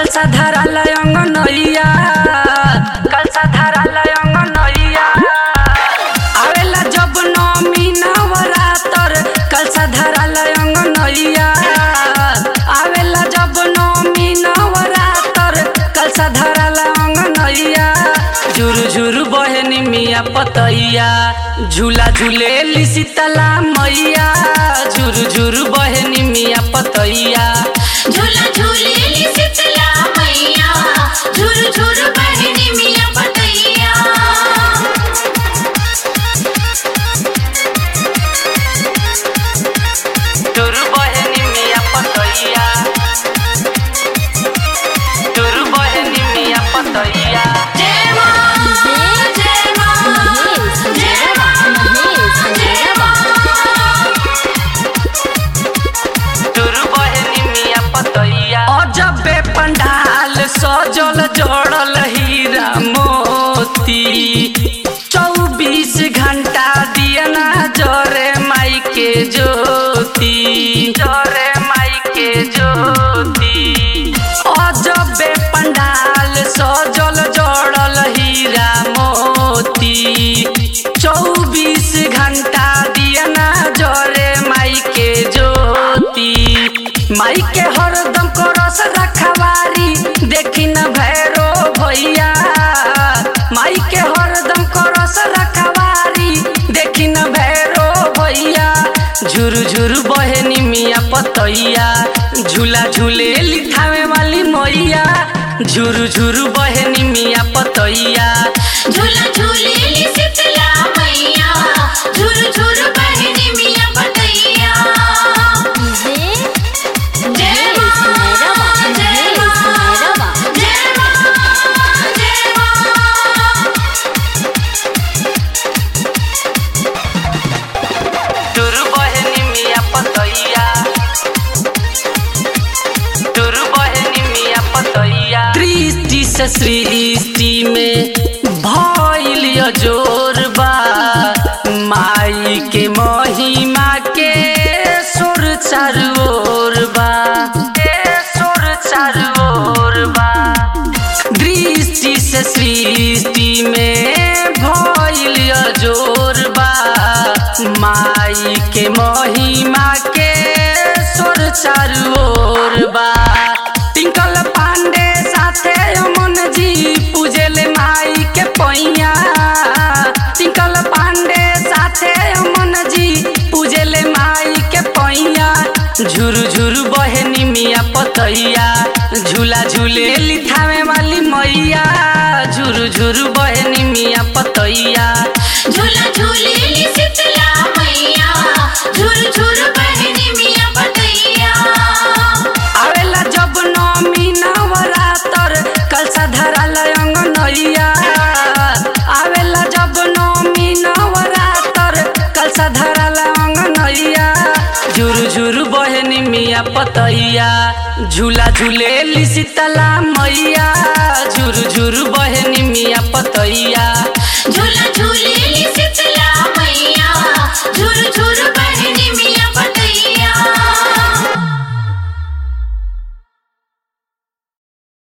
कलसा धराल अंग नैया कलसा धराल अंग नैया आवेला जब नौमी नवरातर कलसा धराल अंग नैया आवेला जब नौमी नवरातर कलसा धराल अंग नैया झुरु झुरु बहनी मिया पतैया झूला झूले शीतला मैया झुरु झुरु बहनी मिया पतैया झूला झूलेली शीतला मैया झुर झुर बहनी मिया पतैया झुरु बहनी मिया पतैया झुरु बहनी मिया पतैया जय मां जय मां जय मां जय मां झुरु बहनी मिया पतैया अजबे पंडाल सजल जोड़ल हीरा मोती चौबीस घंटा दियना जरे माई के ज्योति जरे माई के ज्योति अजबे पंडाल सजल जोड़ल हीरा मोती चौबीस घंटा दियना जरे माई के ज्योति माई के हरदम करस रखवारी देखी न भैरो भैया माई के हरदम करस रखवारी देखी न भैरो भैया झुरु झुरु बहनी मिया पतैया झूला झूले लिखावे वाली मैया झुरु झुरु बहनी मिया पतैया झूला झूलेली शीतला मैया झुर झुर बहनी मिया पतैया जय मां जय मां जय मां जय मां झुरु बहनी मिया पतैया झुरु बहनी मिया पतैया दृष्टि से सृष्टि में भइल जोर बा माई के महिमा के सुर चारू ओर बा के सुर चारू ओर बा दृष्टि से सृष्टि में भइल जोर बा माई के महिमा के सुर चारू ओर बा टिंकल पांडे साथे अमन जी पूजेले माई के पैया टिंकल पांडे साथे अमन जी पूजेले माई के पैया झुरु झुरु बहनी मिया पतैया झूला झूले लिथावे वाली मैया झुरु झुरु बहनी मिया पतैया झूला झूलेली शीतला मैया झुर झुर बहनी मिया पतैया आवेला जब नौमी नवरातर कलसा धराल अंग नैया आवेला जब नौमी नवरातर कलसा धराल अंग नैया झुरु झुरु बहनी मिया पतैया झूला झूले शीतला मैया झुरु झुरु बहनी मिया पतैया